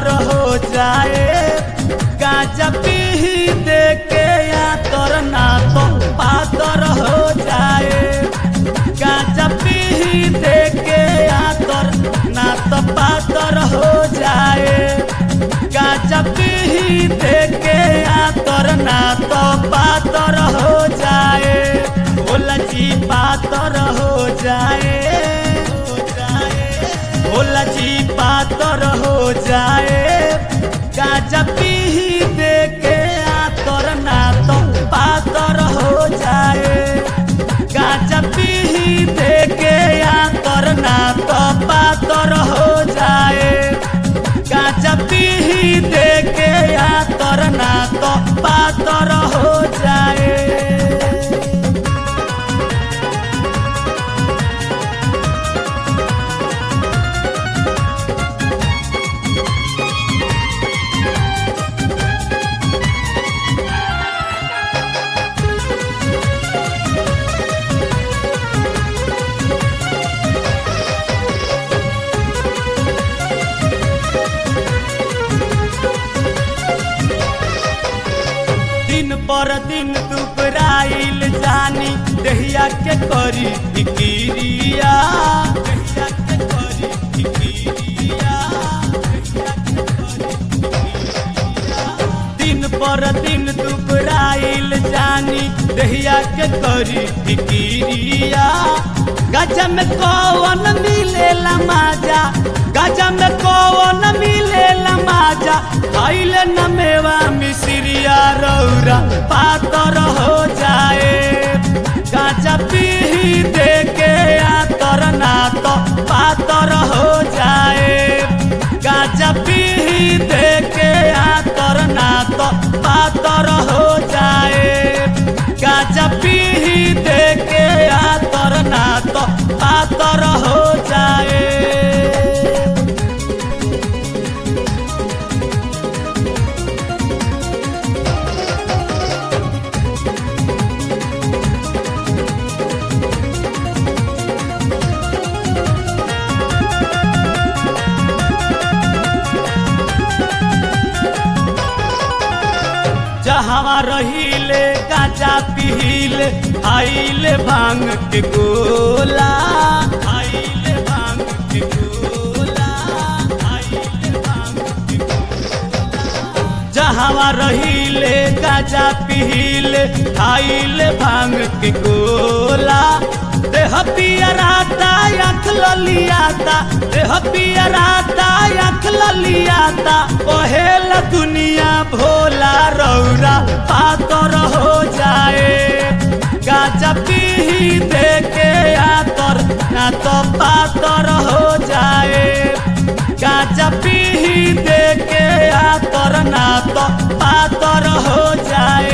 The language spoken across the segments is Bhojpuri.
हो जाए गाजा पी दे के या तर ना तो पातर हो जाए गाजा पी दे के या तर ना तो पातर हो जाए गाजा पी दे के या तर ना तो पातर हो जाए भोला जी पातर हो जाए हो जाए भोला जी पातर हो जाए गाजा पी दे के आतर ना तो पातर हो जाए गाजा पी दे के आतर ना तो पातर हो जाए गाजा पी दे के आतर ना तो पातर हो जाए दिन पर दिन दुबराइल जानी दहिया के करी फिकिरिया दहिया के करी फिकिरिया दहिया के करी फिकिरिया। दिन पर दिन दुबराइल जानी दहिया के करी फिकिरिया गजा में कौन मिलेला माजा गजा में कौन मिलेला माजा खाइल न मेवा मिश्रिया रौरा पातर हो जाए गाजा पी दे के आतर ना तो पातर हो जाए गाजा पी दे के आतर ना तो पातर हो जाए गाजा पी दे के आतर ना तो पातर हो जाए जहाँ रहीले गाजा पीले आइले भांग के गोला आइले भांग के गोला आइले भांग के गोला जहाँ रहीले गाजा पीले आइले भांग के गोला देह पियराता आँख ललियाता देह पियराता आँख ललियाता पहेल दुनिया भोला रौरा पातर हो जाए गाजा पी दे के आतर ना तो पातर हो जाए गाजा पी दे के आतर ना तो पातर हो जाए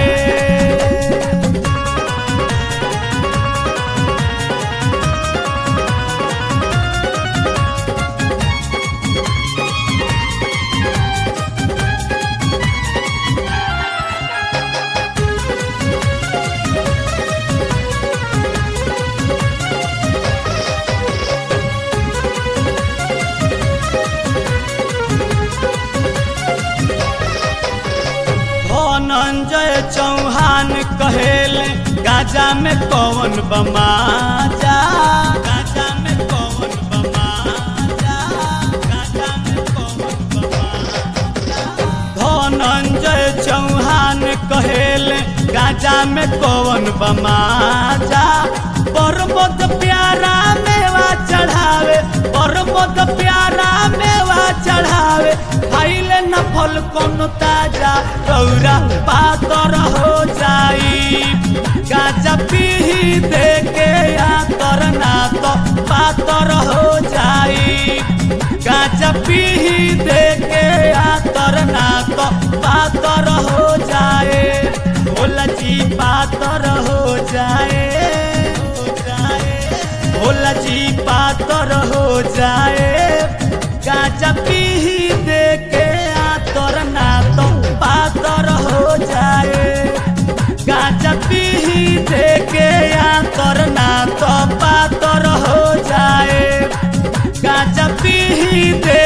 धनंजय चौहान कहेले गाजा में कौन बमाजा गाजा में कौन बमाजा गाजा में कौन बमाजा धनंजय चौहान कहेले गाजा में कौन बमाजा परमोद प्यारा मेवा चढ़ावे परमोद प्यारा मेवा चढ़ावे खाइले न फल कोनो ताजा रौरा पातर हो जाई गाजा पी दे के आतर ना तो पातर हो जाई गाजा पी दे के आतर ना तो पातर हो जाए भोला जी पातर हो जाए हो जाए भोला जी पातर हो जाए गाजा पी दे के आतर ना तो पातर हो जाए गाजा पी दे के आतर ना तो पातर हो जाए गाजा पी दे